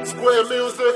Square music.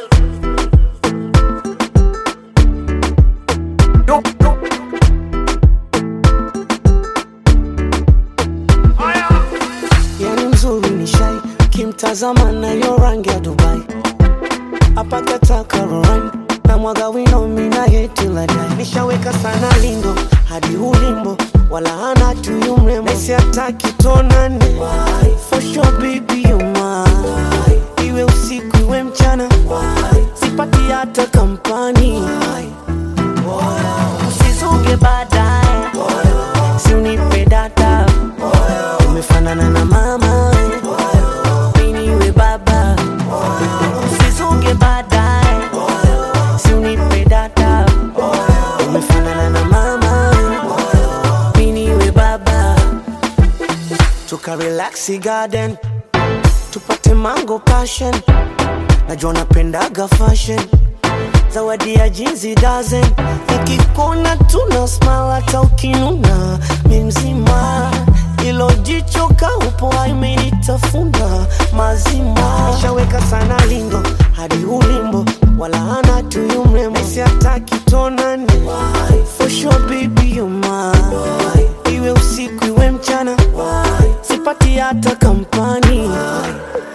yani mzuri ni shai kimtazama nayo rangi ya dubai apakataka roran na mwaga wino mina yetiladai nishaweka sana lindo hadi ulimbo wala hana tuyu mrembo nesi ataki tonane for sure baby you mine iwe usiku iwe mchana sipati hata kampani usizuge baadaye si unipe data umefanana na mama miniwe baba usizuge baadaye si unipe data umefanana na mama miniwe baba tukarelaxi garden tupate mango passion najua napendaga fashion zawadi ya jinsi dozen nikikona tuna smile hata ukinuna mi mzima ilo jicho kaupo imenitafuna mazima nishaweka sana lindo hadi ulimbo wala hana tuyu mrembo si hataki tonane for sure baby you mine iwe usiku iwe mchana sipati hata kampani